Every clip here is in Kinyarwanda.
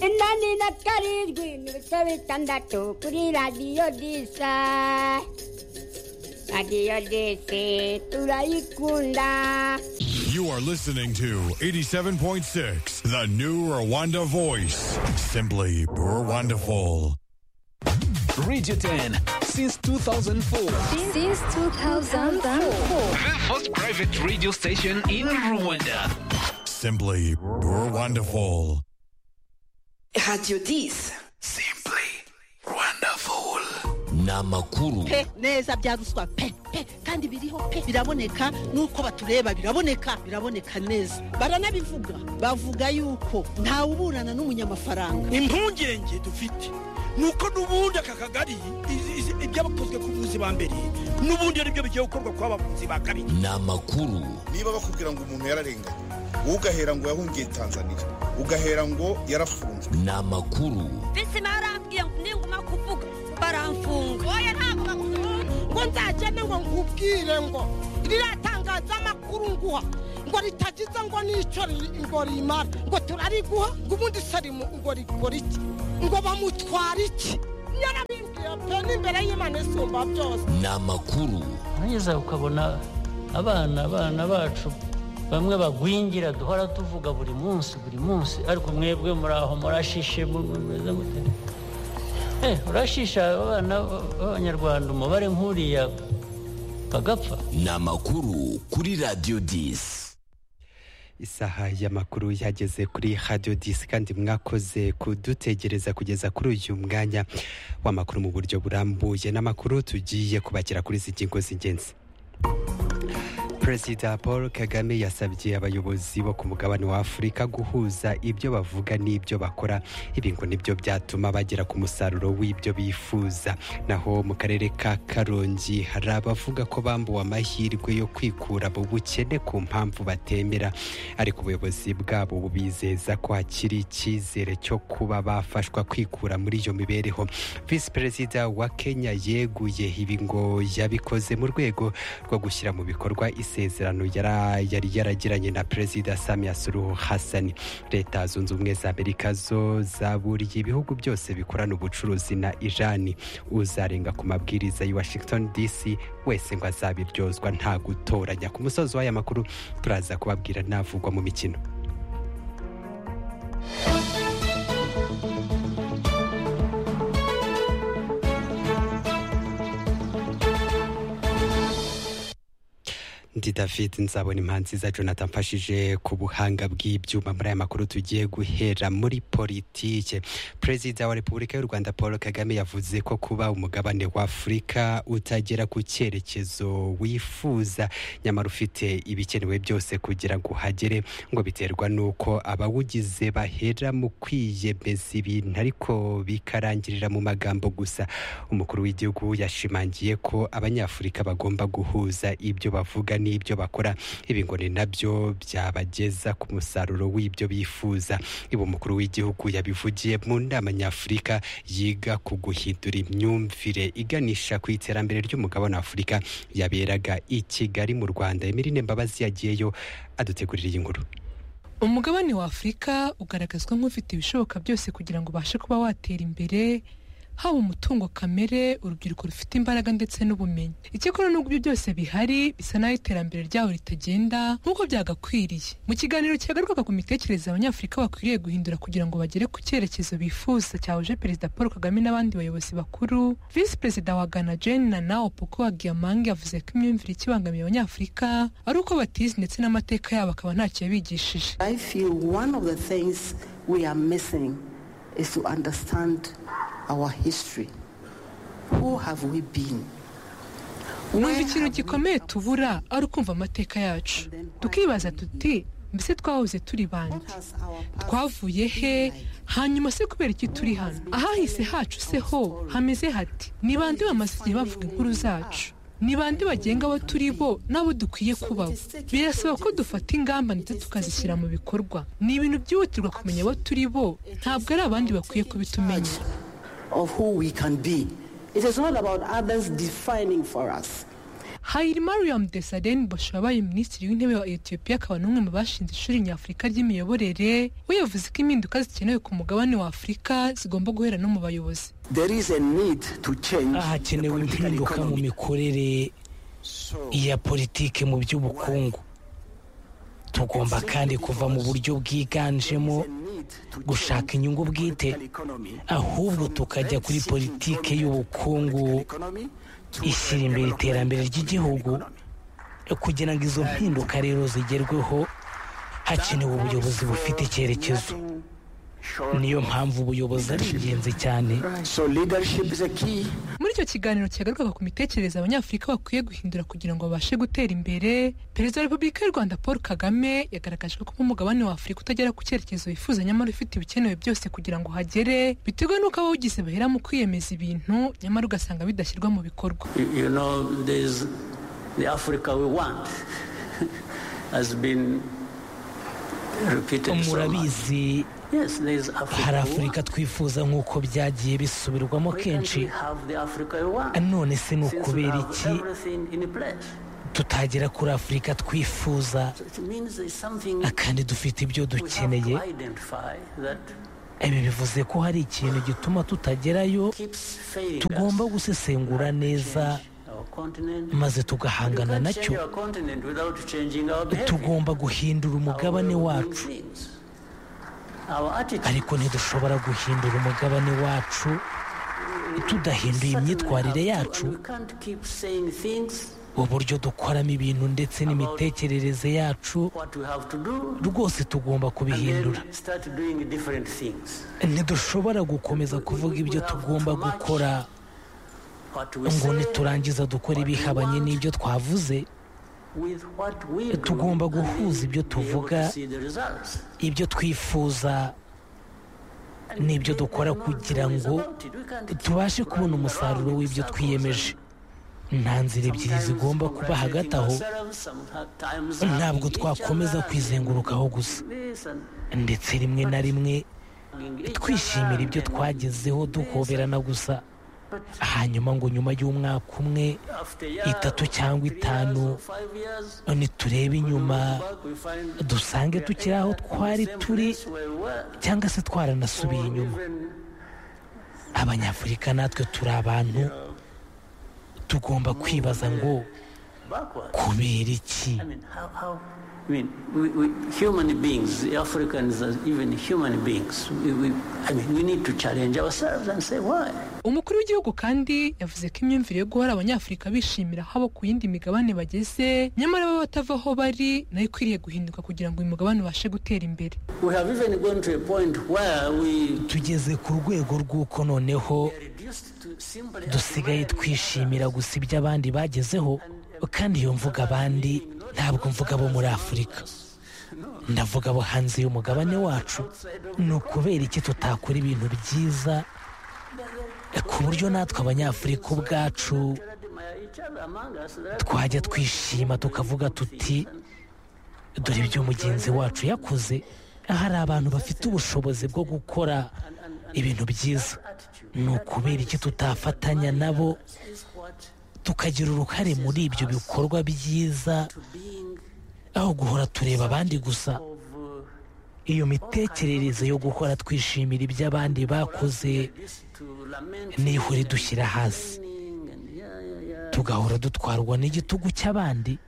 that courage green with service and that tokuri radio disa. Radio disa, tulaikunda. You are listening to 87.6, the new Rwanda voice. Simply Rwandaful. Radio 10 since 2004. Since 2004. The first private radio station in Rwanda. Simply Rwandaful. Radio 10. Simply wonderful. Namakuru. pe neza bya ruswa pe pe kandi biriho pe biraboneka nuko batureba biraboneka biraboneka neza baranabivuga bavuga yuko ntawe uburana n'umunyamafaranga impungenge dufite ni uko n'ubundi aka kagari izi- izi- ibyabakozwe ku buvuzi ba mbere n'ubundi ari byo bigiye gukorwa ku bavuzi ba kabiri Namakuru. niba bakubwira ngo umuntu yararenganye wowe ugahera ngo yahungiye tanzania ugahera ngo yarafunzwe Namakuru. bisi barambwiye ngo ninguma kuvuga baramfunga oya ntabwo bakuvuga ngo nzagende ngo nkubwire ngo riratangaza amakuru nguha ngo ritagize ngo n'icyo ri- ngo rimara ngo turariguha ngo ubundi sarimu ngo rikora iki ngo bamutwara iki yarabimbwiye pe n'imbere y'imana isumba byose Namakuru. nugeza ukabona abana abana bacu bamwe bagwingira duhora tuvuga buri munsi buri munsi ariko mwebwe muraho murashishe mu- mu- mumeze mute Eh, urashisha abana b- b'abanyarwanda umubare nk'uriya bagapfa Namakuru kuri Radio 10. isaha y'amakuru yageze kuri radio disi kandi mwakoze kudutegereza kugeza kuri uyu mwanya w'amakuru mu buryo burambuye n'amakuru tugiye kubakira kuri izi ngingo z'ingenzi perezida paul kagame yasabye abayobozi bo ku mugabane wa afurika guhuza ibyo bavuga n'ibyo bakora ibi ngo nibyo byatuma bagera ku musaruro w'ibyo bifuza naho mu karere ka karongi hari abavuga ko bambuwe amahirwe yo kwikura mu bukene ku mpamvu batemera ariko ubuyobozi bwabo bubizeza ko hakiri icyizere cyo kuba bafashwa kwikura muri iyo mibereho visi perezida wa kenya yeguye ibi ngo yabikoze mu rwego rwo gushyira mu bikorwa isezerano yara- yari yaragiranye na perezida samia suruhu hasani leta zunze ubumwe za amerika zo zaburiye ibihugu byose bikorana ubucuruzi na irani uzarenga ku mabwiriza y'i washington dc wese ngo azabiryozwa nta gutoranya ku musozi w'aya makuru turaza kubabwira navugwa mu mikino ndi david nzabona impanzi za jonathan mfashije ku buhanga bw'ibyuma muri aya makuru tugiye guhera muri politike perezida wa repubulika y'u rwanda paul kagame yavuze ko kuba umugabane wa afurika utagera ku cyerekezo wifuza nyamara ufite ibikenewe byose kugira ngo uhagere ngo biterwa n'uko abawugize bahera mu kwiyemeza ibintu ariko bikarangirira mu magambo gusa umukuru w'igihugu yashimangiye ko abanyafurika bagomba guhuza ibyo bavuga n'ibyo bakora ibi ngo ni nabyo byabageza ku musaruro w'ibyo bifuza ibi umukuru w'igihugu yabivugiye mu nama nyafurika yiga ku guhindura imyumvire iganisha ku iterambere ry'umugabane wa afurika yaberaga i kigali mu rwanda emirine mbabazi yagiyeyo adutegurira iyi nkuru umugabane wa afurika ugaragazwa nk'ufite ibishoboka byose kugira ngo ubashe kuba watera imbere haba umutungo kamere urubyiruko rufite imbaraga ndetse n'ubumenyi icyakora n'ubwo ibyo byose bihari bisa n'aho iterambere ryaho ritagenda nk'uko byagakwiriye mu kiganiro cyagarukaga ku mitekerereze abanyafurika bakwiriye guhindura kugira ngo bagere ku cyerekezo bifuza cyahuje perezida paul kagame n'abandi bayobozi bakuru visi perezida wa ghana jane nana opoko wa giamange yavuze ko imyumvire ikibangamiye abanyafurika ari uko batizi ndetse n'amateka yabo akaba ntacyo yabigishije I feel one of the things we are missing is to understand our history. Who have we been? numva ikintu gikomeye tubura ari ukumva amateka yacu tukibaza tuti mbese twahoze turi bande twavuye he hanyuma se kubera iki turi hano ahahise hacu se ho hameze hati ni bande bamaze igihe bavuga inkuru zacu ni bande bagenga abo turi bo n'abo dukwiye kubaho birasaba ko dufata ingamba ndetse tukazishyira mu bikorwa ni ibintu byihutirwa kumenya abo turi bo ntabwo ari abandi bakwiye kubitumenya Of who we can be. It is not about others defining for us. Hailemariam Desalegn Boshye wabaye minisitiri w'intebe wa Ethiopia akaba n'umwe mu bashinze ishuri nyafurika ry'imiyoborere we yavuze ko impinduka zikenewe ku mugabane wa afurika zigomba guhera no mu bayobozi hakenewe impinduka mu mikorere ya politiki mu by'ubukungu tugomba kandi kuva mu buryo bwiganjemo gushaka inyungu bwite ahubwo tukajya kuri politiki y'ubukungu ishyira imbere iterambere ry'igihugu kugira ngo izo mpinduka rero zigerweho hakenewe ubuyobozi bufite icyerekezo niyo mpamvu ubuyobozi ari ingenzi cyane muri icyo kiganiro cyagarukaga ku mitekerereze abanyafurika bakwiye guhindura kugira ngo babashe gutera imbere perezida wa repubulika y'u rwanda paul kagame yagaragaje ko umugabane wa afurika utagera ku cyerekezo wifuza nyamara ufite ibikenewe byose kugira ngo uhagere bitewe n'uko abawugize bahera mu kwiyemeza ibintu nyamara ugasanga bidashyirwa mu bikorwa You know, there's the Africa we want has been repeated so much. murabizi Yes, there's Africa. hari we afurika twifuza nk'uko byagiye bisubirwamo want. We kenshi actually have the Africa we want. none se ni Since we ukubera have iki everything in place. tutagera kuri afurika twifuza It means there's something kandi dufite ibyo we have dukeneye to identify that ibi bivuze ko hari ikintu gituma tutagerayo failing tugomba us. gusesengura neza Our continent. maze We tugahangana can't nacyo change our continent without changing our behavior. tugomba guhindura umugabane wacu ariko ntidushobora guhindura umugabane wacu tudahinduye imyitwarire yacu We can't keep saying things uburyo dukoramo ibintu ndetse n'imitekerereze yacu what we have to do rwose tugomba and kubihindura then start doing different things. ntidushobora gukomeza kuvuga ibyo tugomba gukora What we ngo say niturangiza dukora ibihabanye n'ibyo twavuze with what we do. tugomba and guhuza ibyo be able tuvuga to see the results. ibyo twifuza n'ibyo dukora kugira ngo tubashe kubona umusaruro w'ibyo twiyemeje nta nzira ebyiri zigomba kuba hagati aho ntabwo twakomeza kwizengurukaho gusa ndetse rimwe na rimwe twishimira ibyo twagezeho duhoberana gusa hanyuma ngo nyuma y'umwaka umwe itatu cyangwa itanu niturebe inyuma dusange tukiri aho twari turi cyangwa se twaranasubiye inyuma abanyafurika natwe turi abantu tugomba kwibaza ngo kubera iki I mean, we, we, human beings, the Africans, are even human beings, we, we, I mean, we need to challenge ourselves and say why. umukuru w'igihugu kandi yavuze ko imyumvire yo guhora abanyafurika bishimira habo ku yindi migabane bageze nyamara bo batava aho bari nayo ikwiriye guhinduka kugira ngo uyu mugabane ubashe gutera imbere We have even gone to a point where we tugeze ku rwego rw'uko noneho dusigaye twishimira gusa ibyo abandi bagezeho kandi iyo mvuga abandi ntabwo mvuga abo muri afurika ndavuga abo hanze y'umugabane wacu ni ukubera iki tutakora ibintu byiza ku buryo natwe abanyafurika ubwacu twajya twishima tukavuga tuti dore ibyo mugenzi wacu yakoze hari abantu bafite ubushobozi bwo gukora ibintu byiza ni ukubera iki tutafatanya nabo tukagira uruhare muri ibyo bikorwa byiza aho guhora tureba abandi gusa iyo mitekerereze yo guhora twishimira ibyo abandi bakoze niho idushyira hasi tugahora dutwarwa n'igitugu cy'abandi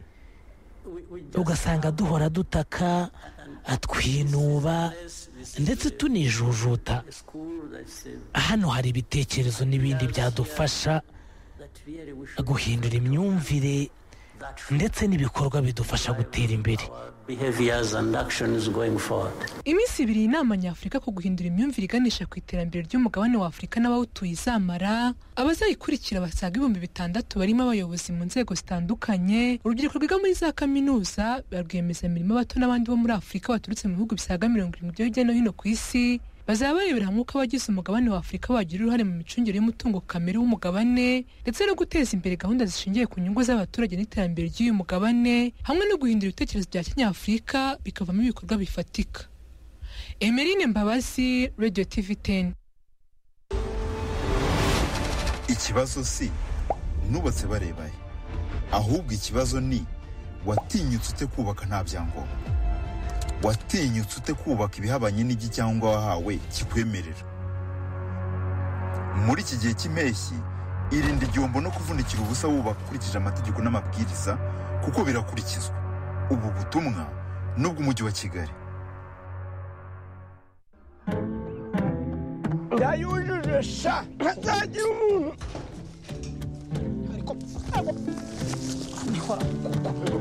ugasanga duhora dutaka twinuba ndetse tunijujuta hano hari ibitekerezo n'ibindi byadufasha guhindura imyumvire ndetse n'ibikorwa bidufasha gutera imbere behaviors and actions going forward. iminsi ibiri inama nyafurika ku guhindura imyumvire iganisha ku iterambere ry'umugabane wa afurika n'abawutuye izamara abazayikurikira basaga ibihumbi bitandatu barimo abayobozi mu nzego zitandukanye urubyiruko rwiga muri za kaminuza ba rwiyemezamirimo bato n'abandi bo muri afurika baturutse mu bihugu bisaga mirongo irindwi byo hirya no hino ku isi bazaba barebera hamwe uko abagize umugabane wa afurika bagira uruhare mu micungire y'umutungo kamere w'umugabane ndetse no guteza imbere gahunda zishingiye ku nyungu z'abaturage n'iterambere ry'uyu mugabane hamwe no guhindura ibitekerezo bya kinyafurika bikavamo ibikorwa bifatika Emeline Mbabazi, Radio TV 10. ikibazo si nubatse bareba he ahubwo ikibazo ni watinyutse ute kubaka nta byangombwa watinyutse ute kubaka ibihabanye n'igi cyangwa wahawe kikwemerera muri iki gihe cy'impeshyi irinde igihombo no kuvunikira ubusa wubaka ukurikije amategeko n'amabwiriza kuko birakurikizwa ubu butumwa n'ubw'umujyi wa kigali ndayujuje sha ntazagira umuntu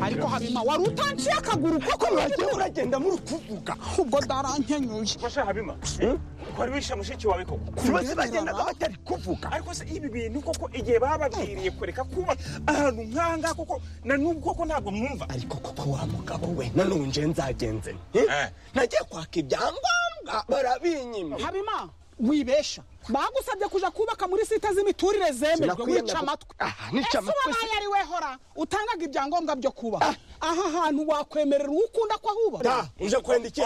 ariko habima wari utanciye akaguru koko mwagiye uragenda muri kuvuga ubwo ndarankenyuye masha habima wari wishe mushiki wawe koko bose bagendaga batari kuvuga ariko se ibi bintu koko igihe bababwiriye kureka kuba ahantu nk'ahangaha koko na n'ubu koko ntabwo mwumva ariko koko wa mugabo we nanone nje nzagenze nte nagiye kwaka ibyangombwa barabinyima habima wibesha bagusabye kuja kubaka muri site z'imiturire zemejwe Sinakwiye wica nako- amatwi Ah, nica ese amatwi wabaye ari we hora utangaga ibyangombwa byo kubaka aha hantu wakwemerera uwo ukunda ko ahubaka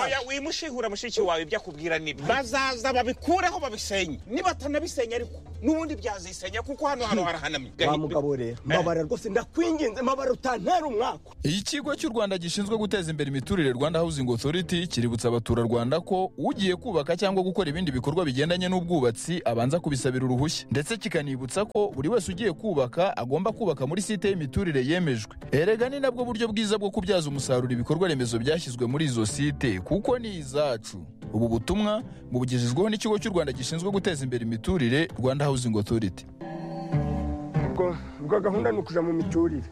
oya wimushihura mushiki wawe ibyo akubwira nibyo bazaza babikureho babisenye niba atanabisenya ariko n'ubundi byazisenya kuko hano hano harahanamye wa mugabo rero mbabara rwose ndakwinginze mbabara utantera umwaka ikigo cy'u rwanda gishinzwe guteza imbere imiturire rwanda housing authority kiributsa abaturarwanda ko ugiye kubaka cyangwa gukora ibindi bikorwa bigendanye n'ubwubatsi abanza kubisabira uruhushya ndetse kikanibutsa ko buri wese ugiye kubaka agomba kubaka muri site y'imiturire yemejwe erega ni nabwo buryo bwiza bwo kubyaza umusaruro ibikorwa remezo byashyizwe muri izo site kuko ni izacu ubu butumwa bugejejweho n'ikigo cy'u rwanda gishinzwe guteza imbere imiturire rwanda housing authority ubwo ubwo gahunda ni ukuja mu miturire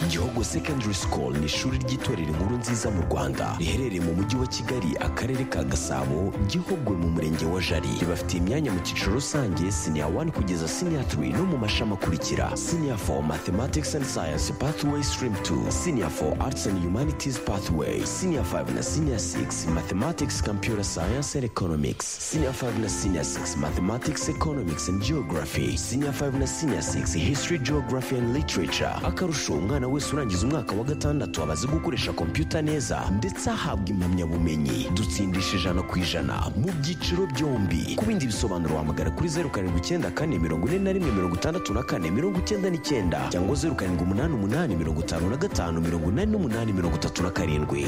Gihogo Secondary School ni ishuri ry'itorero inkuru nziza mu Rwanda riherereye mu mujyi wa Kigali akarere ka Gasabo Gihogwe mu murenge wa Jari ribafitiye imyanya mu cyiciro rusange senior 1 kugeza senior 3 no mu mashami akurikira senior 4 Mathematics and Science Pathway Stream 2 senior 4 Arts and Humanities Pathway senior 5 na senior 6 Mathematics Computer Science and Economics senior 5 na senior 6 Mathematics Economics and Geography senior 5 na senior 6 History Geography and Literature akarusho umwana wese urangiza umwaka wa gatandatu aba azi gukoresha kompiyuta neza ndetse ahabwa impamyabumenyi dutsindisha ijana ku ijana mu byiciro byombi ku bindi bisobanuro wahamagara kuri zeru karindwi icyenda kane mirongo ine na rimwe mirongo itandatu na kane mirongo icyenda n'icyenda cyangwa zeru karindwi umunani umunani mirongo itanu na gatanu mirongo inani n'umunani mirongo itatu na karindwi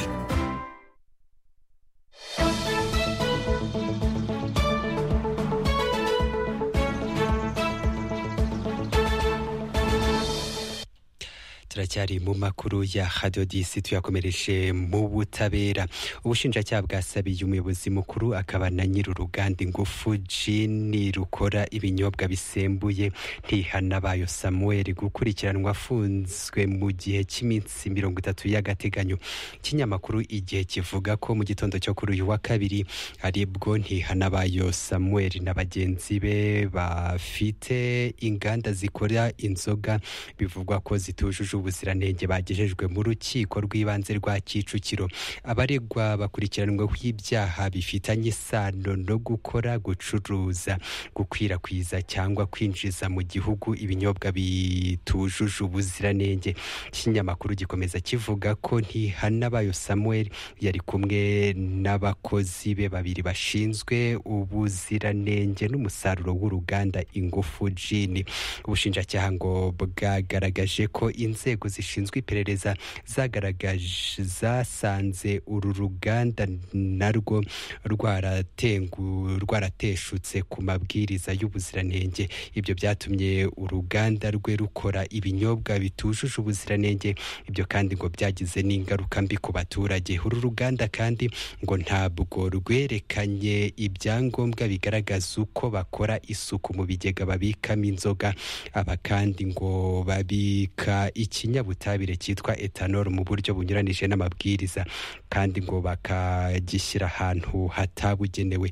turacyari mu makuru ya hadiyo disi tuyakomereje mu butabera ubushinjacyaha bwasabiye umuyobozi mukuru akaba na nyiri uruganda ingufu jini rukora ibinyobwa bisembuye ntihana bayo samuel gukurikiranwa afunzwe mu gihe cy'iminsi mirongo itatu y'agateganyo ikinyamakuru igihe kivuga ko mu gitondo cyo kuri uyu wa kabiri aribwo ntihana bayo samuel na bagenzi be bafite inganda zikora inzoga bivugwa ko zitujuje ubuziranenge bagejejwe mu rukiko rw'ibanze rwa kicukiro abaregwa bakurikiranwaho ibyaha bifitanye isano no gukora gucuruza gukwirakwiza cyangwa kwinjiza mu gihugu ibinyobwa bitujuje ubuziranenge ikinyamakuru gikomeza kivuga ko ntihanabayo samuel yari kumwe n'abakozi be babiri bashinzwe ubuziranenge n'umusaruro w'uruganda ingufu jini ubushinjacyaha ngo bwagaragaje ko inzego zishinzwe iperereza zagaragaje zasanze uru ruganda narwo rwaratengu rwarateshutse ku mabwiriza y'ubuziranenge ibyo byatumye uruganda rwe rukora ibinyobwa bitujuje ubuziranenge ibyo kandi ngo byagize n'ingaruka mbi ku baturage uru ruganda kandi ngo ntabwo rwerekanye ibyangombwa bigaragaza uko bakora isuku mu bigega babikamo inzoga aba kandi ngo babika ikinyabutabire cyitwa etanol mu buryo bunyuranije n'amabwiriza kandi ngo bakagishyira ahantu hatabugenewe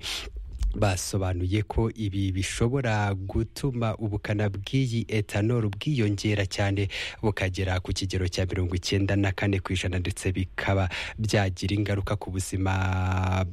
basobanuye ko ibi bishobora gutuma ubukana bw'iyi etanol bwiyongera cyane bukagera ku kigero cya mirongo icyenda na kane ku ijana ndetse bikaba byagira ingaruka ku buzima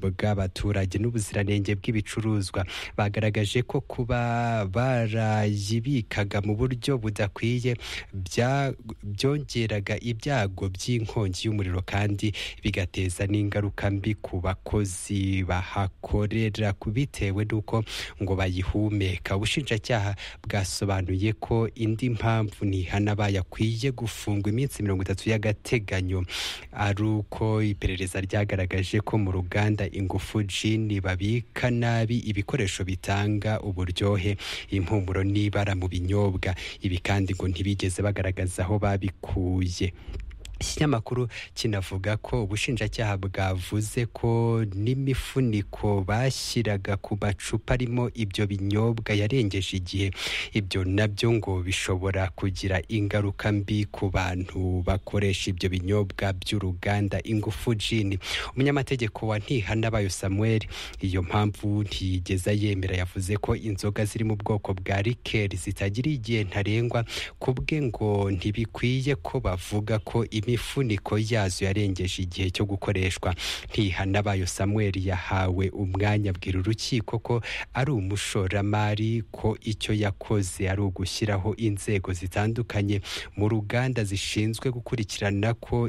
bw'abaturage n'ubuziranenge bw'ibicuruzwa bagaragaje ko kuba barayibikaga mu buryo budakwiye bya- byongeraga ibyago by'inkongi y'umuriro kandi bigateza n'ingaruka mbi ku bakozi bahakorera kubita bitewe n'uko ngo bayihumeka ubushinjacyaha bwasobanuye ko indi mpamvu ntihana bayakwiye gufungwa iminsi mirongo itatu y'agateganyo ari uko iperereza ryagaragaje ko mu ruganda ingufu jini babika nabi ibikoresho bitanga uburyohe impumuro n'ibara mu binyobwa ibi kandi ngo ntibigeze bagaragaza aho babikuye ikinyamakuru kinavuga ko ubushinjacyaha bwavuze ko n'imifuniko bashyiraga ku macupa arimo ibyo binyobwa yarengeje igihe ibyo nabyo ngo bishobora kugira ingaruka mbi ku bantu bakoresha ibyo binyobwa by'uruganda ingufu jini umunyamategeko wa ntihanabayo samuel iyo mpamvu ntiyigeza yemera yavuze ko inzoga ziri mu bwoko bwa rikeri zitagira igihe ntarengwa ku bwe ngo ntibikwiye ko bavuga ko imifuniko yazo yarengeje igihe cyo gukoreshwa ntihanabayo samuel yahawe umwanya abwira urukiko ko ari umushoramari ko icyo yakoze ari ugushyiraho inzego zitandukanye mu ruganda zishinzwe gukurikirana ko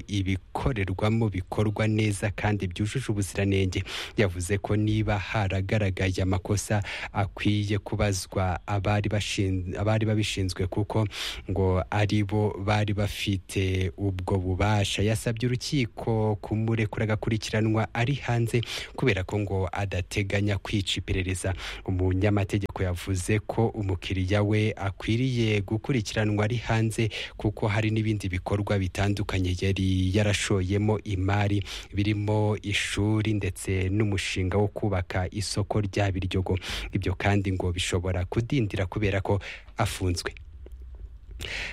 ibikorerwamo bikorwa neza kandi byujuje ubuziranenge yavuze ko niba haragaragaye amakosa akwiye kubazwa abari bashin- abari babishinzwe kuko ngo ari bo bari bafite ubwo bubasha yasabye urukiko kumurekura agakurikiranwa ari hanze kubera ko ngo adateganya kwica iperereza umunyamategeko yavuze ko umukiriya we akwiriye gukurikiranwa ari hanze kuko hari n'ibindi bikorwa bitandukanye yari yarashoyemo imari birimo ishuri ndetse n'umushinga wo kubaka isoko rya biryogo ibyo kandi ngo bishobora kudindira kubera ko afunzwe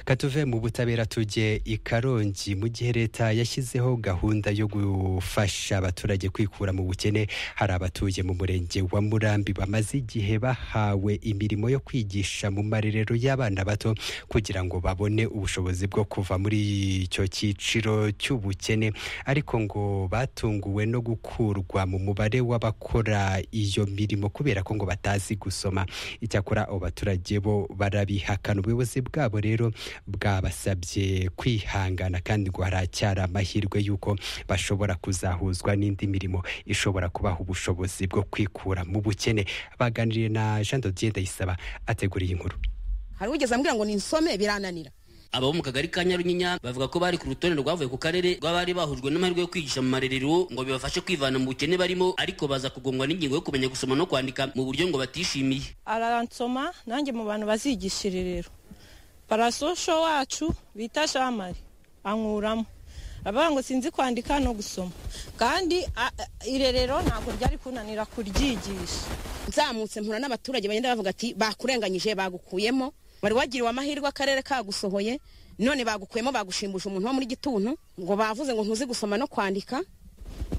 katuve mu butabera tujye i karongi mu gihe leta yashyizeho gahunda yo gufasha abaturage kwikura mu bukene hari abatuye mu murenge wa murambi bamaze igihe bahawe imirimo yo kwigisha mu marerero y'abana bato kugira ngo babone ubushobozi bwo kuva muri icyo cyiciro cy'ubukene ariko ngo batunguwe no gukurwa mu mubare w'abakora iyo mirimo kubera ko ngo batazi gusoma icyakora abo baturage bo barabihakana ubuyobozi bwabo rero rero bwabasabye kwihangana kandi ngo haracyari amahirwe y'uko bashobora kuzahuzwa n'indi mirimo ishobora kubaha ubushobozi bwo kwikura mu bukene baganiriye na jean dodier ndayisaba ateguriye inkuru hari ugeze ambwira ngo ninsome birananira ababo mu kagari ka nyarunyenya bavuga ko bari ku rutonde rwavuye ku karere rw'abari bahujwe n'amahirwe yo kwigisha mu marerero ngo bibafashe kwivana mu bukene barimo ariko baza kugongwa n'ingingo yo kumenya gusoma no kwandika mu buryo ngo batishimiye aransoma nanjye mu bantu bazigisha irerero parasosho wacu bita shamari ankuramo abavuga ngo sinzi kwandika no gusoma kandi a- a- irerero ntabwo ryari kunanira kuryigisha nzamutse mpura n'abaturage bagenda bavuga ati bakurenganyije bagukuyemo wari wagiriwe amahirwe akarere kagusohoye none bagukuyemo bagushimbuje umuntu wo muri gituntu ngo bavuze ngo ntuzi gusoma no kwandika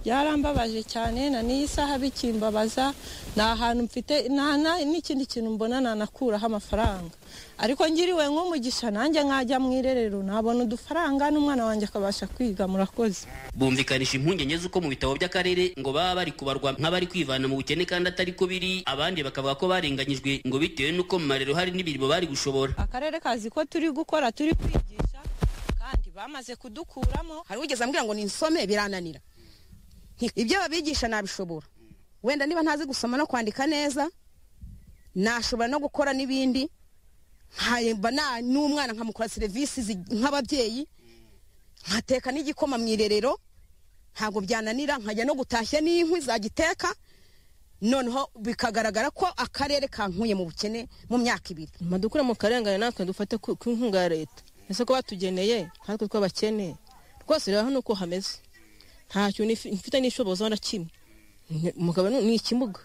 byarambabaje cyane na n'iyi saha bikimbabaza nta hantu mfite nta na- n'ikindi kintu mbona nanakuraho amafaranga ariko ngiriwe nk'umugisha nanjye nkajya mu irerero nabona udufaranga n'umwana wanjye akabasha kwiga murakoze bumvikanisha impungenge z'uko mu bitabo by'akarere ngo baba bari kubarwa nk'abari kwivana mu bukene kandi atari ko biri abandi bakavuga ko barenganyijwe ngo bitewe n'uko mu marero hari n'imirimo bari gushobora akarere kazi ko turi gukora turi kwigisha kandi bamaze kudukuramo hari ugeze ambwira ngo ninsome birananira Nti- ibyo babigisha nabishobora wenda niba ntazi gusoma no kwandika neza nashobora no gukora n'ibindi nkayemba na- n'umwana nkamukora serivisi zi- nk'ababyeyi nkateka n'igikoma mu irerero ntabwo byananira nkajya no gutashya n'inkwi zagiteka noneho bikagaragara ko akarere kankuye mu bukene mu myaka ibiri madukura mu karengane natwe dufate ku ku nkunga ya leta ese ko batugeneye natwe tw'abakene rwose reba hano uko hameze nta kintu nif- mfite n'ishobozo na kimwe Ni- umugabo ni ni ikimuga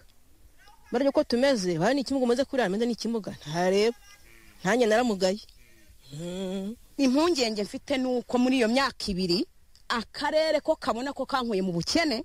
barya uko tumeze bari ni ikimuga umaze kurira ameze ni ikimuga ntareba nanjye naramugaye impungenge mfite ni uko muri iyo myaka ibiri akarere ko kabona ko kankuye mu bukene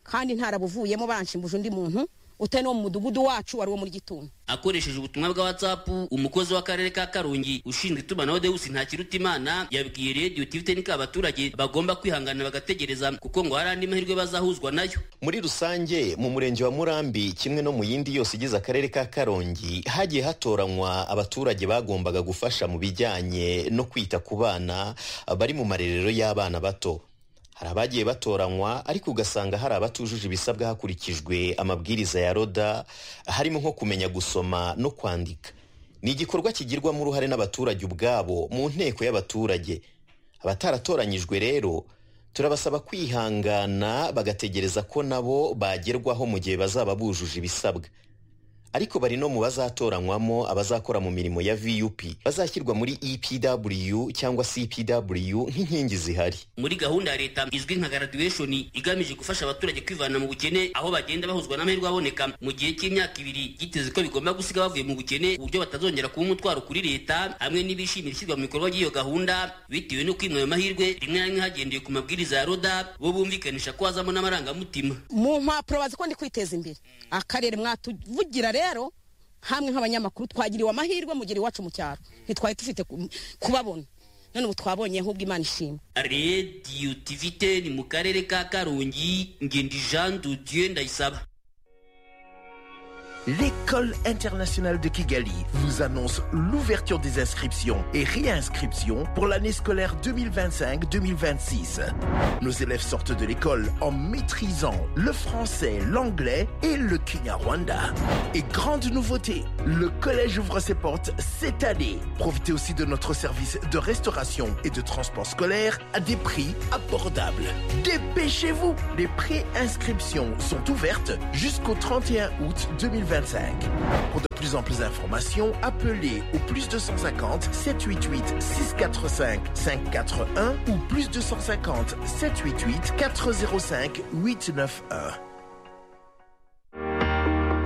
kandi ntarabuvuyemo banshimbuje undi muntu utari no mu mudugudu wacu wari uwo muri gituntu akoresheje ubutumwa bwa whatsapp umukozi w'akarere ka karongi ushinzwe itumanaho deus ntakirutimana yabwiye rediyo tivtnik abaturage bagomba kwihangana bagategereza kuko ngo hari andi mahirwe bazahuzwa nayo muri rusange mu murenge wa murambi kimwe no mu yindi yose igize akarere ka karongi hagiye hatoranywa abaturage bagombaga gufasha mu bijyanye no kwita ku bana bari mu marerero y'abana bato hari abagiye batoranywa ariko ugasanga hari abatujuje ibisabwa hakurikijwe amabwiriza ya roda harimo nko kumenya gusoma no kwandika ni igikorwa kigirwamo uruhare n'abaturage ubwabo mu nteko y'abaturage abataratoranyijwe rero turabasaba kwihangana bagategereza ko nabo bagerwaho mu gihe bazaba bujuje ibisabwa ariko bari no mu bazatoranywamo abazakora mu mirimo ya vup bazashyirwa muri epw cyangwa cpw nk'inkingi zihari muri gahunda ya leta izwi nka graduation igamije gufasha abaturage kwivana mu bukene aho bagenda bahuzwa n'amahirwe aboneka mu gihe cy'imyaka ibiri byiteze ko bigomba gusiga bavuye mu bukene uburyo batazongera kuba umutwaro kuri leta hamwe n'ibishimira ishyirwa mu bikorwa ry'iyo gahunda bitewe no kwimwa ayo mahirwe rimwe na rimwe hagendewe ku mabwiriza ya roda bo bumvikanisha ko hazamo n'amarangamutima mu mpapuro bazi ko ndi kwiteza imbere akarere mwatuvugira rero hamwe nk'abanyamakuru twagiriwe amahirwe mugera iwacu mu cyaro ntitwari dufite ku- kubabona none ubu twabonye ahubwo imana ishima radiyo tivite ni mu karere ka karongi ngendi jean dudieu ndayisaba L'école internationale de Kigali vous annonce l'ouverture des inscriptions et réinscriptions pour l'année scolaire 2025-2026. Nos élèves sortent de l'école en maîtrisant le français, l'anglais et le Kinyarwanda. Et grande nouveauté, le collège ouvre ses portes cette année. Profitez aussi de notre service de restauration et de transport scolaire à des prix abordables. Dépêchez-vous Les pré-inscriptions sont ouvertes jusqu'au 31 août 2025. Pour de plus en plus d'informations, appelez au plus 250 788 645 541 ou plus 250 788 405 891.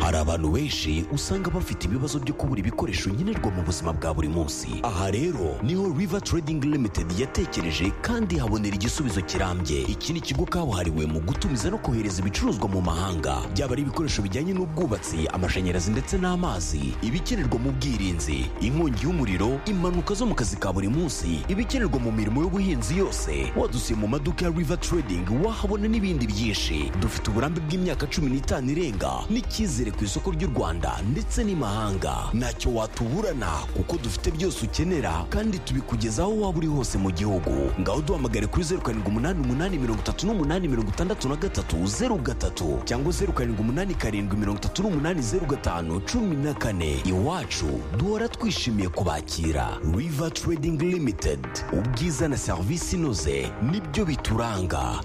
hari abantu benshi usanga bafite ibibazo byo kubura ibikoresho nkenerwa mu buzima bwa buri munsi aha rero niho river trading limited yatekereje kandi habonera igisubizo kirambye iki ni ikigo kabuhariwe mu gutumiza no kohereza ibicuruzwa mu mahanga byaba ari ibikoresho bijyanye n'ubwubatsi amashanyarazi ndetse n'amazi ibikenerwa mu bwirinzi inkongi y'umuriro impanuka zo mu kazi ka buri munsi ibikenerwa mu mirimo y'ubuhinzi yose wadusiye mu maduka ya river trading wahabona n'ibindi byinshi dufite uburambe bw'imyaka cumi n'itanu irenga n'icyizere ku isoko ry'u rwanda ndetse n'imahanga ntacyo watuburana kuko dufite byose ukenera kandi tubikugezaho waba uri hose mu gihugu ngaho duhamagare kuri zeru karindwi umunani umunani mirongo itatu n'umunani mirongo itandatu na gatatu zeru gatatu cyangwa zeru karindwi umunani karindwi mirongo itatu n'umunani zeru gatanu cumi na kane iwacu duhora twishimiye kubakira river trading limited ubwiza na serivisi inoze nibyo bituranga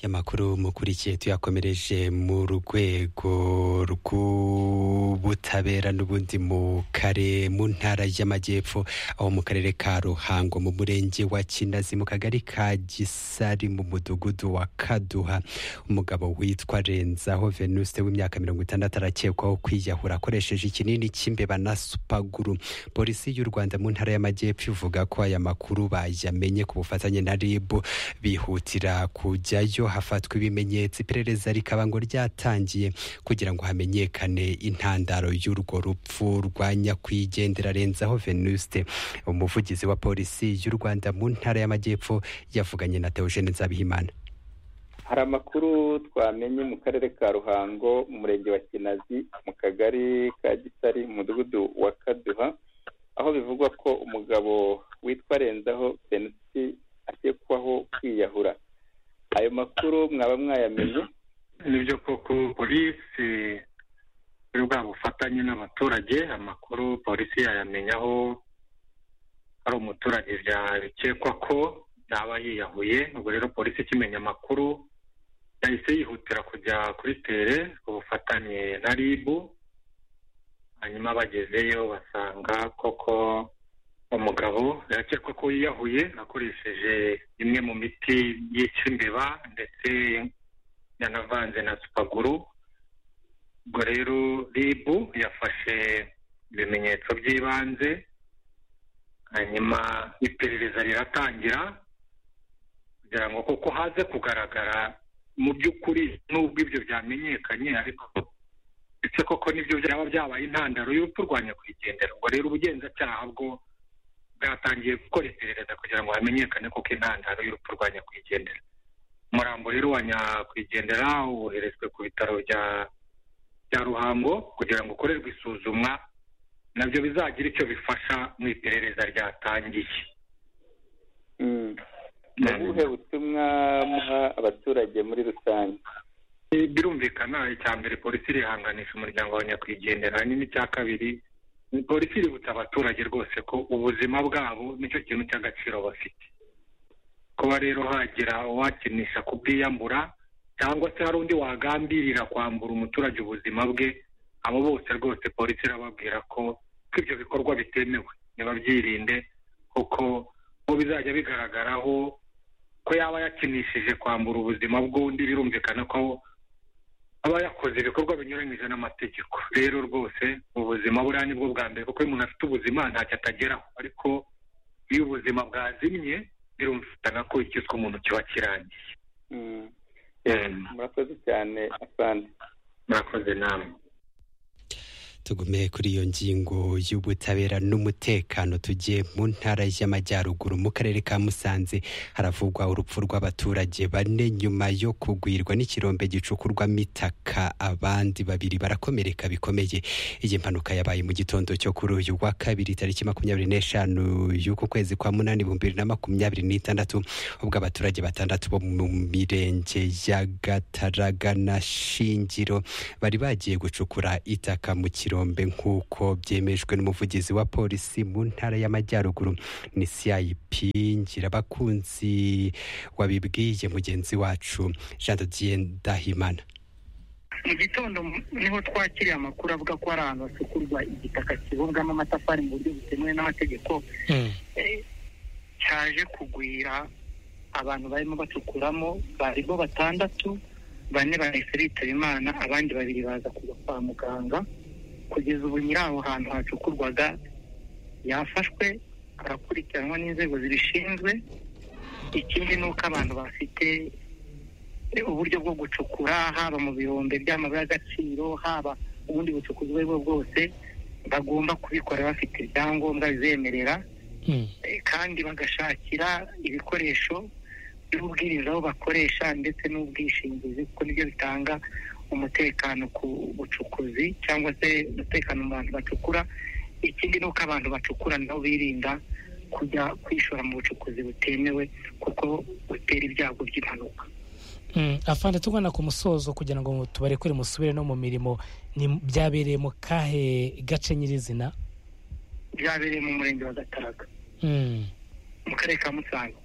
y'amakuru mukurikiye tuyakomereje mu rwego rw'ubutabera n'ubundi mu kare mu ntara y'amajyepfo aho mu karere ka ruhango mu murenge wa kinazi mu kagari ka gisari mu mudugudu wa kaduha umugabo witwa renzaho venuste w'imyaka mirongo itandatu arakekwaho kwiyahura akoresheje ikinini cy'imbeba na supaguru polisi y'u rwanda mu ntara y'amajyepfo ivuga ko aya makuru bayamenye ku bufatanye na ribu bihutira kujyayo buryo hafatwa ibimenyetso iperereza rikaba ngo ryatangiye kugira ngo hamenyekane intandaro y'urwo rupfu rwa nyakwigendera renzaho venuste umuvugizi wa polisi y'u rwanda mu ntara y'amajyepfo yavuganye na teogene nzabihimana hari amakuru twamenye mu karere ka ruhango mu murenge wa kinazi mu kagari ka gisari mu mudugudu wa kaduha aho bivugwa ko umugabo witwa renzaho benusi akekwaho kwiyahura ayo makuru mwaba mwayamenye nibyo koko polisi muri bwa bufatanye n'abaturage amakuru polisi yayamenya aho hari umuturage byakekwa ko yaba yiyahuye ubwo rero polisi ikimenya amakuru yahise yihutira kujya kuri tere ku bufatanye na ribu hanyuma bagezeyo basanga koko umugabo yakekwa ko yiyahuye akoresheje imwe mu miti yica imbeba ndetse yanavanze na supaguru ubwo rero ribu yafashe ibimenyetso by'ibanze hanyuma iperereza riratangira kugira ngo kuko haze kugaragara mu by'ukuri n'ubwo ibyo byamenyekanye ariko ndetse koko nibyo byaba byabaye intandaro y'urupfu rwa nyakwigendera ubwo rero ubugenzacyaha bwo bwatangiye gukora iperereza kugira ngo hamenyekane koko intandaro y'urupfu rwa nyakwigendera umurambo rero wa nyakwigendera woherejwe ku bitaro bya bya ruhango kugira ngo ukorerwe isuzumwa nabyo bizagira icyo bifasha mu iperereza ryatangiye ni ubuhe butumwa muha abaturage muri rusange Eh, birumvikana icya mbere polisi irihanganisha umuryango wa nyakwigendera hanyuma icya kabiri ni polisi iributsa abaturage rwose ko ubuzima bwabo nicyo kintu cy'agaciro bafite kuba rero hagira uwakinisha kubwiyambura cyangwa se hari undi wagambirira kwambura umuturage ubuzima bwe abo bose rwose polisi irababwira ko ko ibyo bikorwa bitemewe nibabyirinde kuko bo bizajya bigaragaraho ko yaba yakinishije kwambura ubuzima bw'undi birumvikana ko aba yakoze ibikorwa binyuranyije n'amategeko rero rwose ubuzima buriya ni bwo bwa mbere kuko iyo umuntu afite ubuzima ntacyo atageraho ariko iyo ubuzima bwazimye birumvikana ko ikitwa umuntu kiba kirangiye murakoze cyane asante murakoze namwe tugume kuri iyo ngingo y'ubutabera n'umutekano tugiye mu ntara y'amajyaruguru mu karere ka musanze haravugwa urupfu rw'abaturage bane nyuma yo kugwirwa n'ikirombe gicukurwamo itaka abandi babiri barakomereka bikomeye iyi mpanuka yabaye mu gitondo cyo kuri uyu wa kabiri tariki makumyabiri n'eshanu y'uku kwezi kwa munani ibihumbi bibiri na makumyabiri n'itandatu ubwo abaturage batandatu bo mu mirenge ya gataraga na shingiro bari bagiye gucukura itaka mu kirombe Kanombe nk'uko byemejwe n'umuvugizi wa polisi mu ntara y'amajyaruguru ni CIP Ngirabakunzi wabibwiye mugenzi wacu Jean de Dieu Ndahimana mu gitondo niho twakiriye amakuru avuga ko hari ahantu hasukurwa igitaka kibumbwamo amatafari mu buryo butemewe n'amategeko Eh, cyaje kugwira abantu barimo bacukuramo bari bo batandatu bane bahise bitaba imana abandi babiri baza kujya kwa muganga kugeza ubu nyiri aho hantu hacukurwaga yafashwe arakurikiranwa n'inzego zibishinzwe ikindi ni uko abantu bafite uburyo bwo gucukura haba mu bihombe by'amabuye y'agaciro haba ubundi bucukuzi ubwo ari bwo bwose bagomba kubikora bafite ibyangombwa bizemerera eh, kandi bagashakira ibikoresho by'ubwirinzi aho bakoresha ndetse n'ubwishingizi kuko nibyo bitanga umutekano ku bucukuzi cyangwa se umutekano mu bantu bacukura ikindi ni uko abantu bacukura nabo birinda kujya kwishora mu bucukuzi butemewe kuko butera ibyago by'impanuka afande tugana ku musozo kugira ngo tubarekure musubire no mu mirimo ni byabereye mu kahe gace nyirizina byabereye mu murenge wa gataraga Mm. mu karere ka musanze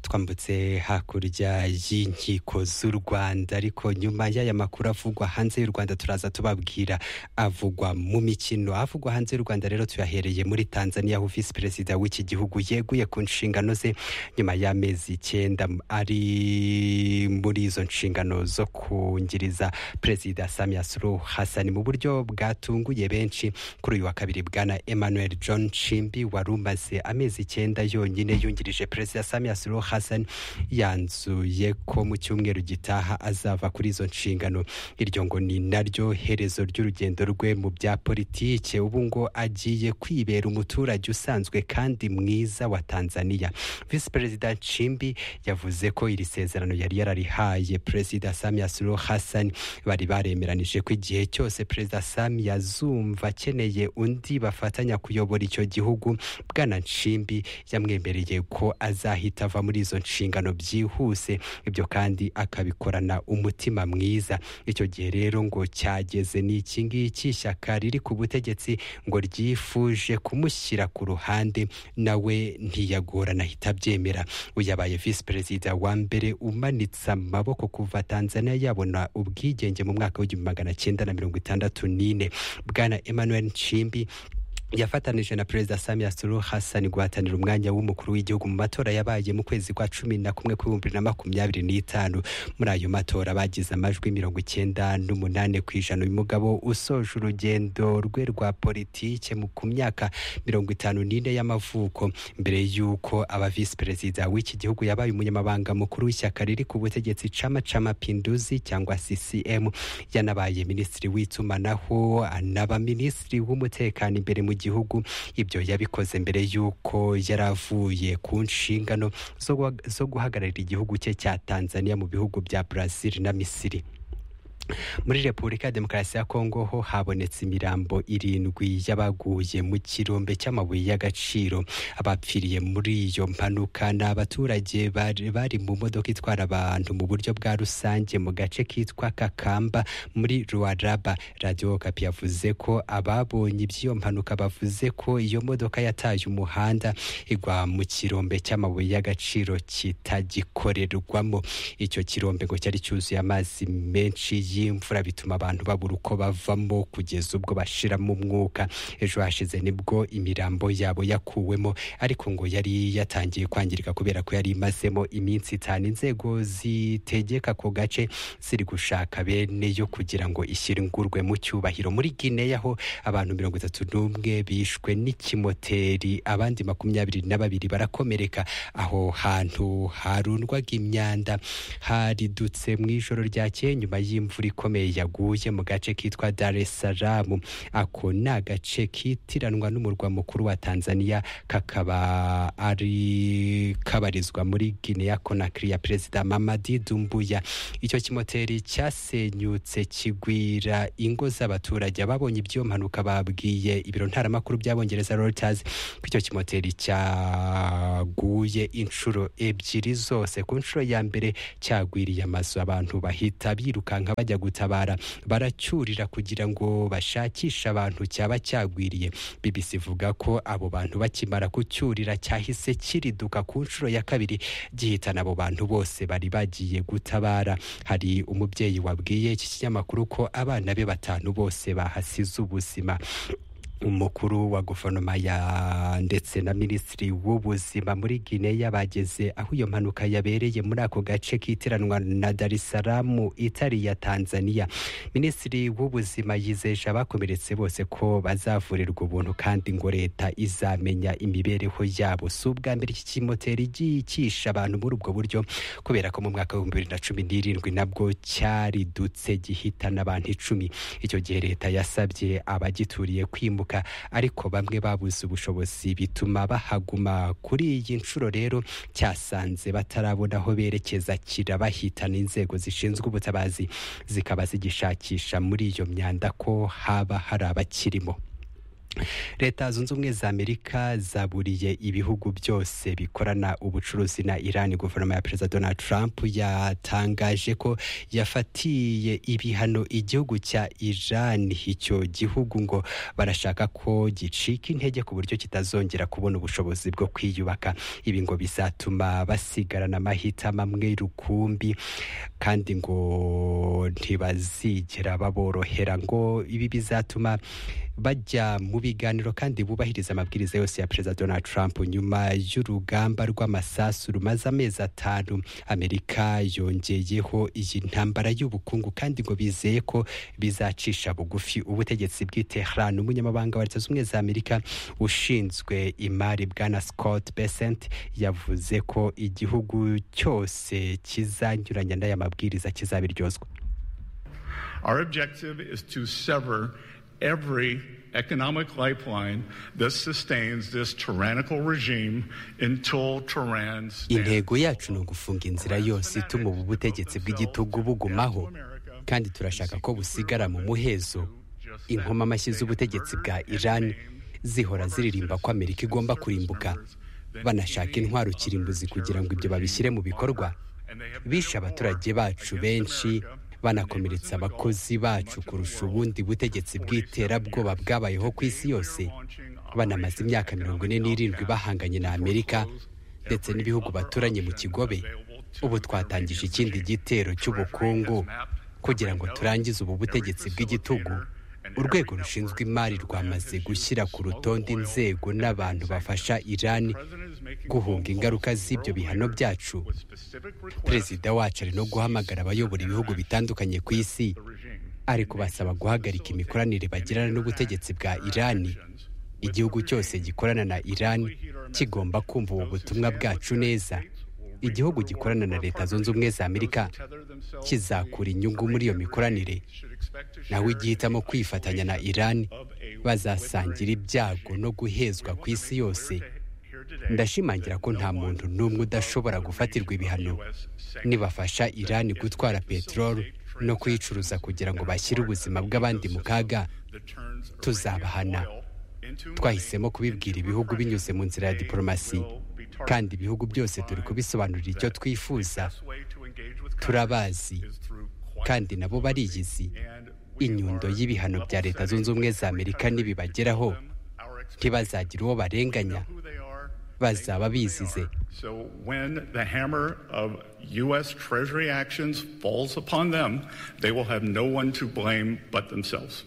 twambutse hakurya y'inkiko z'u rwanda ariko nyuma y'aya makuru avugwa hanze y'u rwanda turaza tubabwira avugwa mu mikino avugwa hanze y'u rwanda rero tuyahereye muri tanzania aho visi perezida w'iki gihugu yeguye ku nshingano ze nyuma y'amezi icyenda ari muri izo nshingano zo kungiriza perezida samia suluhu hassan mu buryo bwatunguye benshi kuri uyu wa kabiri bwana emmanuel john nshimbi wari umaze amezi icyenda yonyine yungirije perezida samia suluhu hassan yanzuye ko mu cyumweru gitaha azava kuri izo nshingano iryo ngo ni naryo herezo ry'urugendo rwe mu bya politike ubu ngo agiye kwibera umuturage usanzwe kandi mwiza wa tanzania visi perezida nshimbi yavuze ko iri sezerano yari yararihaye perezida samia suluhu hassan bari baremeranije ko igihe cyose perezida samia azumva akeneye undi bafatanya kuyobora icyo gihugu bwana nshimbi yamwemereye ko azahita ava muri izo nshingano byihuse ibyo kandi akabikorana umutima mwiza icyo gihe rero ngo cyageze ni iki ngiki ishyaka riri ku butegetsi ngo ryifuje kumushyira ku ruhande nawe ntiyagorana ahita abyemera uyabaye visi perezida wa mbere umanitse amaboko kuva tanzania yabona ubwigenge mu mwaka w'igihumbi magana cyenda na mirongo itandatu n'ine bwana emmanuel nshimbi yafatanije na perezida samia suluhu hassan guhatanira umwanya w'umukuru w'igihugu mu matora yabaye mu kwezi kwa cumi na kumwe kw'ibihumbi bibiri na makumyabiri n'itanu muri ayo matora bagize amajwi mirongo icyenda n'umunani ku ijana uyu mugabo usoje urugendo rwe rwa politike mu- ku myaka mirongo itanu n'ine y'amavuko mbere y'uko aba visi perezida w'iki gihugu yabaye umunyamabanga mukuru w'ishyaka riri ku butegetsi chama cha mapinduzi cyangwa ccm yanabaye minisitiri w'itumanaho anaba minisitiri w'umutekano imbere mu gihugu ibyo yabikoze mbere y'uko yari avuye ku nshingano zo guha- zo guhagararira igihugu cye cya tanzania mu bihugu bya brazil na misiri muri repubulika ya demokarasi ya kongo ho habonetse imirambo irindwi y'abaguye mu kirombe cy'amabuye y'agaciro abapfiriye muri iyo mpanuka ni abaturage bari bari mu modoka itwara abantu mu buryo bwa rusange mu gace kitwa kakamba muri ruwaraba radiyo kapi yavuze ko ababonye iby'iyo mpanuka bavuze ko iyo modoka yataye umuhanda igwa mu kirombe cy'amabuye y'agaciro kitagikorerwamo icyo kirombe ngo cyari cyuzuye amazi menshi y'imvura bituma abantu babura uko bavamo kugeza ubwo bashiramo umwuka ejo hashize nibwo imirambo yabo yakuwemo ariko ngo yari yatangiye kwangirika kubera ko yari imazemo iminsi itanu inzego zitegeka ako gace ziri gushaka bene yo kugira ngo ishyingurwe mu cyubahiro muri gineya ho abantu mirongo itatu n'umwe bishwe n'ikimoteri abandi makumyabiri na babiri barakomereka aho hantu harundwaga imyanda haridutse mu ijoro ryakeye nyuma y'imvura ikomeye yaguye mu gace kitwa Dar es Salaam ako ni agace kitiranwa n'umurwa mukuru wa Tanzania kakaba ari kabarizwa muri Guinea Conakry ya Perezida Mamadi Dumbuya icyo kimoteri cyasenyutse kigwira ingo z'abaturage ababonye iby'iyo mpanuka babwiye ibiro ntaramakuru by'abongereza Reuters ko icyo kimoteri cyaguye inshuro ebyiri zose ku nshuro ya mbere cyagwiriye amazu abantu bahita birukanka bajya gutabara baracyurira kugira ngo bashakishe abantu cyaba cyagwiriye bibisi ivuga ko abo bantu bakimara kucyurira cyahise kiriduka ku nshuro ya kabiri gihitana abo bantu bose bari bagiye gutabara hari umubyeyi wabwiye iki kinyamakuru ko abana be batanu bose bahasize ubuzima umukuru wa guverinoma ya ndetse na minisitiri w'ubuzima muri gineya bageze aho iyo mpanuka yabereye muri ako gace kitiranwa na dar es salaam itari iya tanzania minisitiri w'ubuzima yizeje abakomeretse bose ko bazavurirwa ubuntu kandi ngo leta izamenya imibereho yabo si ubwa mbere iki kimoteri gicisha abantu muri ubwo buryo kubera ko mu mwaka w'ibihumbi bibiri na cumi n'irindwi nabwo cyaridutse gihitana abantu icumi icyo gihe leta yasabye abagituriye kwimuka ariko bamwe babuze ubushobozi bituma bahaguma kuri iyi nshuro rero cyasanze batarabona aho berekeza kirabahitana inzego zishinzwe ubutabazi zikaba zigishakisha muri iyo myanda ko haba hari abakirimo leta zunze ubumwe za amerika zaburiye ibihugu byose bikorana ubucuruzi na iran guverinoma ya perezida donald trump yatangaje ko yafatiye ibihano igihugu cya iran icyo gihugu ngo barashaka ko gicika intege ku buryo kitazongera kubona ubushobozi bwo kwiyubaka ibi ngo bizatuma basigarana amahitamo amwe rukumbi kandi ngo ntibazigera baborohera ngo ibi bizatuma bajya mu biganiro kandi bubahiriza amabwiriza yose ya perezida donald trump nyuma y'urugamba rw'amasasu rumaze amezi atanu amerika yongeyeho iyi ntambara y'ubukungu kandi ngo bizeye ko bizacisha bugufi ubutegetsi bw'i tehran umunyamabanga wa leta zunze ubumwe za amerika ushinzwe imari bwana scott besent yavuze ko igihugu cyose kizanyuranya n'aya mabwiriza kizabiryozwa Our objective is to sever every economic lifeline that sustains this tyrannical regime until Tehran intego yacu ni ugufunga inzira yose ituma ubu butegetsi bw'igitugu bugumaho kandi turashaka ko busigara mu muhezo inkoma amashyi z'ubutegetsi bwa iran zihora ziririmba ko amerika igomba kurimbuka banashaka intwaro kirimbuzi kugira ngo ibyo babishyire mu bikorwa bishe abaturage bacu benshi banakomeretsa abakozi bacu kurusha ubundi butegetsi bw'iterabwoba bwabayeho ku isi yose banamaze imyaka mirongo ine n'irindwi bahanganye na amerika ndetse n'ibihugu baturanye mu kigobe ubu twatangije ikindi gitero cy'ubukungu kugira ngo turangize ubu butegetsi bw'igitugu urwego rushinzwe imari rwamaze gushyira ku rutonde inzego n'abantu bafasha iran guhunga ingaruka z'ibyo bihano byacu perezida wacu ari no guhamagara abayobora ibihugu bitandukanye ku isi ari kubasaba guhagarika imikoranire bagirana n'ubutegetsi bwa irani igihugu cyose gikorana na irani kigomba kumva ubu butumwa bwacu neza igihugu gikorana na leta zunze ubumwe za amerika kizakura inyungu muri iyo mikoranire nawe igihitamo kwifatanya na irani bazasangira ibyago no guhezwa ku isi yose ndashimangira ko nta muntu n'umwe udashobora gufatirwa ibihano nibafasha irani gutwara peteroli no kuyicuruza kugira ngo bashyire ubuzima bw'abandi mu kaga tuzabahana twahisemo kubibwira ibihugu binyuze mu nzira ya diporomasi kandi ibihugu byose turi kubisobanurira icyo twifuza turabazi kandi nabo bariyizi inyundo y'ibihano bya leta zunze ubumwe za amerika nibibageraho ntibazagira uwo barenganya bazaba bizize So when the hammer of U.S. Treasury actions falls upon them, they will have no one to blame but themselves.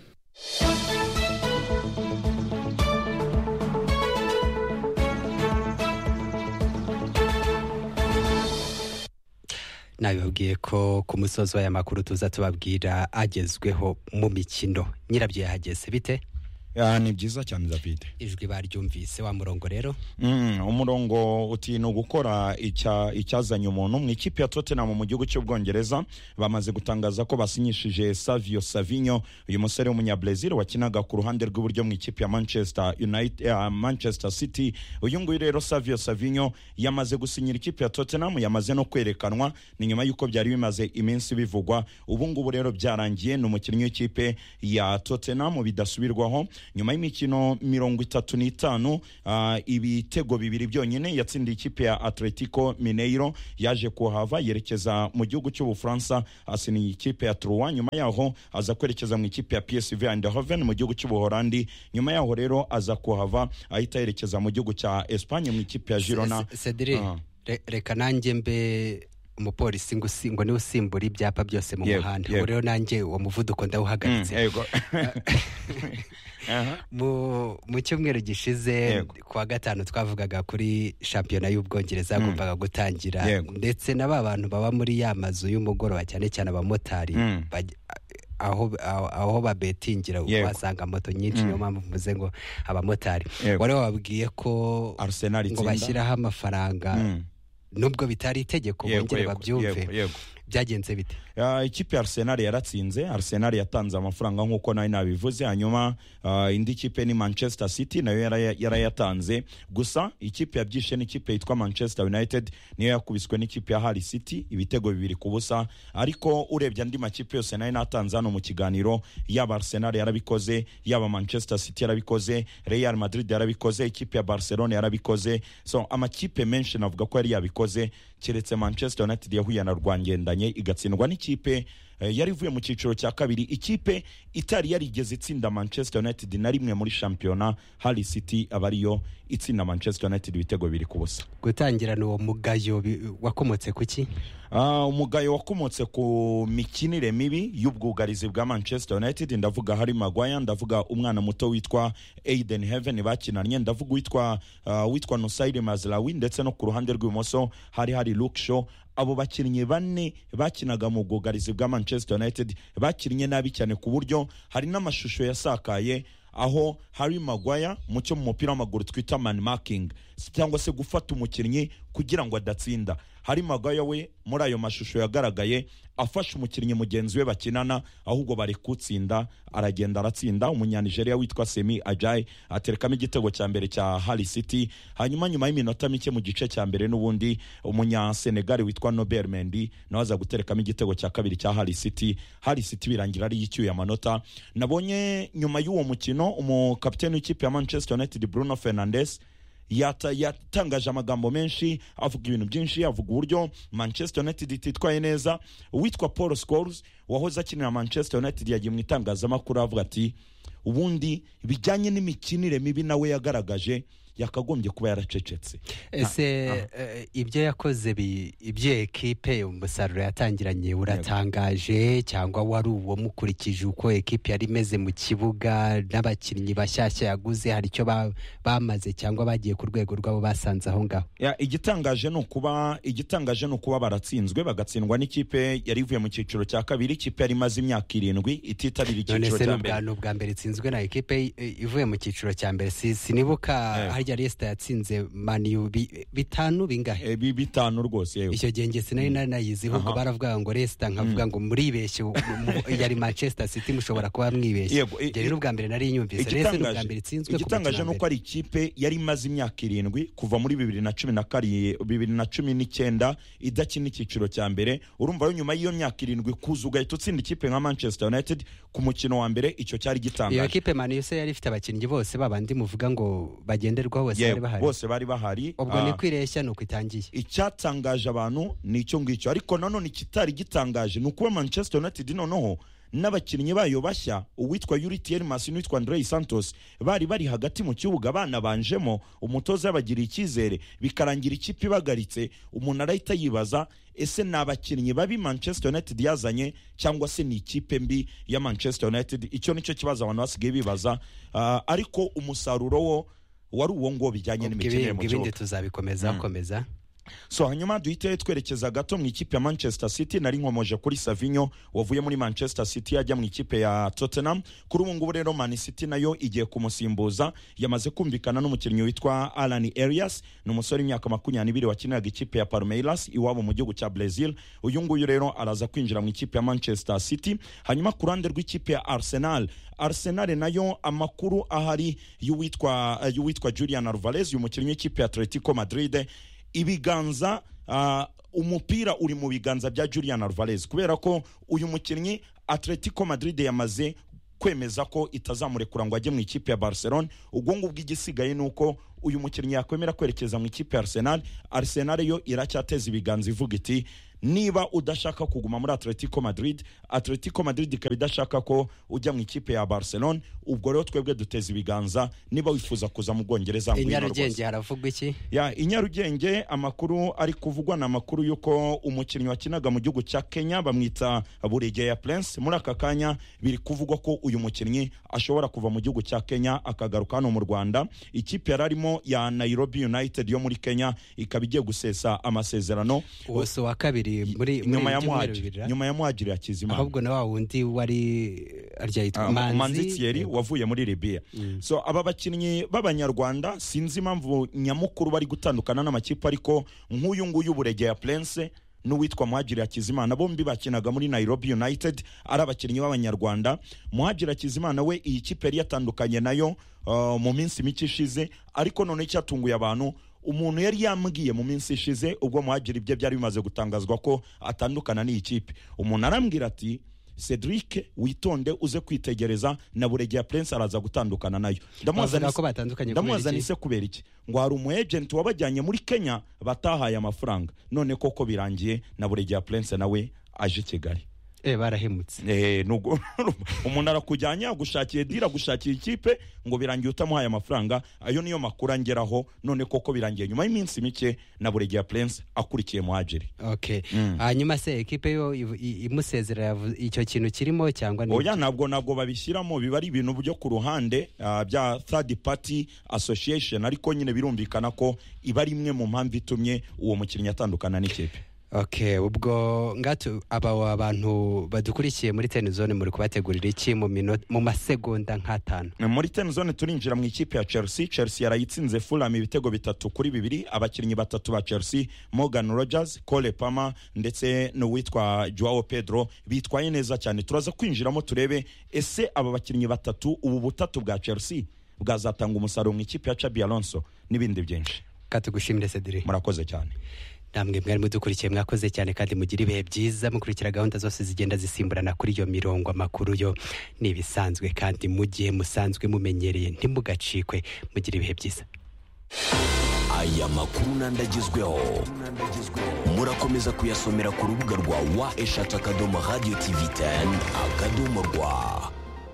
nabibabwiye ko ku musozi w'aya makuru tuza tubabwira agezweho mu mikino nyirabyo yahageze bite Ah, ni byiza cyane david ijwi baryumvise wa murongo rero Mm, umurongo uti ni ugukora icya- icyazanye umuntu mu ikipe ya tottenham mu gihugu cy'ubwongereza bamaze gutangaza ko basinyishije savio savinho uyu musore w'umunyabrazil wakinaga ku ruhande rw'iburyo mu ikipe ya manchester, United, eh, manchester city uyu nguyu rero savio savinho yamaze gusinyira ikipe ya tottenham yamaze no kwerekanwa ni nyuma y'uko byari bimaze iminsi bivugwa ubu ngubu rero byarangiye ni umukinnyi w'ikipe ya tottenham bidasubirwaho nyuma y'imikino mirongo itatu n'itanu ah, ibitego bibiri byonyine yatsindiye ikipe ya atletico mineiro yaje kuhava yerekeza mu gihugu cy'ubufaransa asiniye ikipe ya truwa nyuma yaho aza kwerekeza mu ikipe ya psv eindhoven mu gihugu cy'ubuholandi nyuma yaho rero aza kuhava ahita yerekeza mu gihugu cya espanye mu ikipe ya girona cedri Ah. reka nanjye mbe umupolisi ngo usi- ngo niwe usimbura ibyapa byose mu Yego, muhanda yego. ubu rero nanjye uwo muvuduko ndawuhagaritse Mm, yego. mu mu cyumweru gishize kuwa gatanu twavugaga kuri shampiyona y'ubwongereza yagombaga gutangira Yego. ndetse na ba bantu baba muri ya mazu y'umugoroba cyane cyane abamotari Mm. baj- aho aho- aho babetingira Yego. uhasanga moto nyinshi Mm. niyo mpamvu mvuze ngo abamotari Yego. wari wababwiye ko Arsenal ngo itsinda. bashyiraho amafaranga Mm. nubwo bitari itegeko Yego, bongere yego, babyumve yego, yego. byagenze bite Ah, ikipe ya arsenal yaratsinze arsenal yatanze amafaranga nk'uko nawe nabivuze hanyuma ah, indi kipe ni manchester city nayo yaraya- yarayatanze gusa ikipe yabyishe n'ikipe yitwa manchester united niyo yakubiswe n'ikipe ya hali city ibitego bibiri ku busa ariko urebye andi makipe yose nayo natanze hano mu kiganiro yaba arsenal yarabikoze yaba manchester city yarabikoze real madrid yarabikoze ikipe ya barcelona yarabikoze so amakipe menshi navuga ko yari yabikoze keretse manchester united yahuye na rwangendanye igatsindwa n'ikipe eh, yari ivuye mu cyiciro cya kabiri ikipe itari yarigeze itsinda manchester united na rimwe muri shampiyona hari city aba ariyo itsinda manchester united ibitego biri ku busa gutangirana uwo mugayo bi- wakomotse ku ki Ah, umugayo wakomotse ku mikinire mibi y'ubwugarizi bwa manchester united ndavuga harry magwaya ndavuga umwana muto witwa aiden heaven bakinanye ndavuga uwitwa ah, witwa nusairi mazlawi ndetse no ku ruhande rw'ibumoso hari hari luke shaw abo bakinnyi bane bakinaga mu bwugarizi bwa manchester united bakinnye nabi cyane ku buryo hari n'amashusho yasakaye aho Harry Maguire mu cyo mu mupira w'amaguru twita man marking cyangwa se gufata umukinnyi kugira ngo adatsinda Harry Maguire we muri ayo mashusho yagaragaye afashe umukinnyi mugenzi we bakinana ahubwo bari kutsinda aragenda aratsinda umunyanigeriya witwa Semi Ajay aterekamo igitego cya mbere cya Harry City hanyuma nyuma y'iminota mike mu gice cya mbere n'ubundi umunyasenegali witwa Nobel Mendy nawe aza guterekamo igitego cya kabiri cya Harry City Harry City birangira ari icyuye amanota nabonye nyuma y'uwo mukino umukapiteni w'ikipe ya Manchester United Bruno Fernandes yata- yatangaje amagambo menshi avuga ibintu byinshi avuga uburyo manchester united ititwaye neza uwitwa paul scores wahoze akinira manchester united yagiye mu itangazamakuru avuga ati ubundi bijyanye n'imikinire mibi nawe yagaragaje yakagombye kuba yaracecetse ese eh, ibyo yakoze bi- ibyo ekipe umusaruro yatangiranye uratangaje cyangwa wari uwo mukurikije uko ekipe yari imeze mu kibuga n'abakinnyi bashyashya yaguze hari icyo ba- bamaze cyangwa bagiye ku rwego rwabo basanze aho ngaho Ya, igitangaje ni ukuba igitangaje ni ukuba baratsinzwe bagatsindwa n'ikipe yari ivuye mu cyiciro cya kabiri ikipe yari imaze imyaka irindwi ititabira none icyiciro se cya ni mbere ubwa- ni ubwa mbere itsinzwe na ekipe eh, ivuye mu cyiciro cya mbere Si- sinibuka hari harya resita yatsinze maniyu bi- bitanu bingahe bitanu rwose yewe icyo gihe nge sinari nanayiziho ubwo Aha. baravuga ngo resita nkavuga ngo muribeshye u- mu- yari manchester city mushobora kuba mwibeshye Yego, i- njye rero ubwa mbere nari nyumvise resita ni ubwa mbere itsinzwe ku igitangaje mukino wa ni uko mbere ari ikipe yari imaze imyaka irindwi kuva muri bibiri na cumi na kari bibiri na cumi n'icyenda idakina icyiciro cya mbere urumva rero nyuma y'iyo myaka irindwi kuza ugahita utsinda ikipe nka manchester united ku mukino wa mbere icyo cyari iyo gitangaje kipe maniyu se yari ifite abakinnyi bose babandi muvuga ngo bagenderwaho bose bari Yewe, bahari bose bari bahari ubwo Ah. ni kwireshya ni uko itangiye icyatangaje abantu ni icyo ngicyo ariko nanone ikitari gitangaje ni ukuba manchester united noneho n'abakinnyi bayo bashya uwitwa yuri tiermas n'uwitwa andrei santos bari bari hagati mu kibuga banabanjemo umutoza yabagiriye icyizere bikarangira ikipe ibagaritse umuntu arahita yibaza ese ni abakinnyi babi manchester united yazanye cyangwa se ni ikipe mbi ya manchester united icyo nicyo kibazo abantu basigaye bibaza Ah, ariko umusaruro wo wari uwo ngo bijyanye n'imikinire mu ubwo ibindi kibuga tuzabikomeza Mm. komeza so hanyuma duhite twerekeza gato mu ikipe ya manchester city nari nkomoje kuri savinyo wavuye muri manchester city ajya mu ikipe ya tottenham kuri ubu ngubu rero man city nayo igiye kumusimbuza yamaze kumvikana n'umukinnyi witwa alan arias ni umusore w'imyaka makumyabiri wakiniraga ikipe ya palmeiras iwabo mu gihugu cya brazil uyu nguyu rero araza kwinjira mu ikipe ya manchester city hanyuma ku ruhande rw'ikipe ya arsenal arsenal nayo amakuru ahari y'uwitwa y'uwitwa julian alvarez uyu mukinnyi w'ikipe ya atletico madrid ibiganza ah, umupira uri mu biganza bya Julian Alvarez kubera ko uyu mukinnyi Atletico Madrid yamaze kwemeza ko itazamurekura ngo ajye mu ikipe ya Barcelona ubwo ngubwo igisigaye ni uko uyu mukinnyi yakwemera kwerekeza mu ikipe ya Arsenal Arsenal yo iracyateza ibiganza ivuga iti niba udashaka kuguma muri Atletico Madrid Atletico Madrid ikaba idashaka ko ujya mu ikipe ya Barcelona ubwo rero twebwe duteza ibiganza niba wifuza kuza mu Bwongereza ngwino rwose. inyarugenge haravugwa iki ya i nyarugenge amakuru ari kuvugwa ni amakuru y'uko umukinnyi wakinaga mu gihugu cya kenya bamwita buregeya prince muri aka kanya biri kuvugwa ko uyu mukinnyi ashobora kuva mu gihugu cya kenya akagaruka hano mu rwanda ikipe yari arimo ya nairobi united yo muri kenya ikaba igiye gusesa amasezerano uwo si uwa kabiri muri muri nyuma ya ibyumweru muhajiri bibiri, ah? nyuma ya muhajiri ya kizimana ahubwo na wa wundi wari arya yitwa Ah, manzi manzi thierry wavuye muri libya so aba bakinnyi b'abanyarwanda sinzi impamvu nyamukuru bari gutandukana n'amakipe ariko nk'uyu nguyu buregeya prince n'uwitwa muhajiri hakizimana bombi bakinaga muri nairobi united ari abakinnyi b'abanyarwanda muhajiri hakizimana we iyi kipe yari yatandukanye nayo ah, mu minsi mike ishize ariko noneho icyatunguye abantu umuntu yari yambwiye mu minsi ishize ubwo muhajiri ibye byari bimaze gutangazwa ko atandukana n'iyi kipe umuntu arambwira ati cedric witonde uze kwitegereza na buregeya prince araza gutandukana nayo Bavuga ko batandukanye kubera iki? ndamwazanise kubera iki ngo hari umu agent wabajyanye muri kenya batahaye amafaranga none koko birangiye na buregeya prince nawe aje i kigali eh barahemutse Eh, nugo- umuntu arakujyanye agushakiye dira agushakiye ikipe ngo birangiye utamuhaye amafaranga ayo niyo makuru angeraho none koko birangiye nyuma y'iminsi mike na buregeya prince akurikiye mu ageri okay hanyuma se ekipe yo ivu- i- imusezera yavu- icyo kintu kirimo cyangwa ni oya ntabwo ntabwo babishyiramo biba ari ibintu byo ku ruhande ah, bya third party association ariko nyine birumvikana ko iba ari imwe mu mpamvu itumye uwo mukinnyi atandukana n'ikipe okay ubwo ngatu aba wa bantu badukurikiye muri ten zone muri kubategurira iki mu minota mu masegonda nk'atanu muri ten zone turinjira mu ikipe ya chelsea chelsea yarayitsinze fulham ibitego bitatu kuri bibiri abakinnyi batatu ba chelsea morgan rogers cole pama ndetse n'uwitwa joao pedro bitwaye neza cyane turaza kwinjiramo turebe ese aba bakinnyi batatu ubu butatu bwa chelsea bwazatanga umusaruro mu ikipe ya chabi alonso n'ibindi byinshi katugushimire cedric murakoze cyane namwe mwari mudukurikiye mwakoze cyane kandi mugira ibihe byiza mukurikira gahunda zose zigenda zisimburana kuri iyo mirongo amakuru yo ni ibisanzwe kandi mu gihe musanzwe mumenyereye ntimugacikwe mugira ibihe byiza aya makuru n'andagezweho murakomeza kuyasomera ku rubuga rwa wa eshatu akadomo radiyo tivi teni akadomo rwa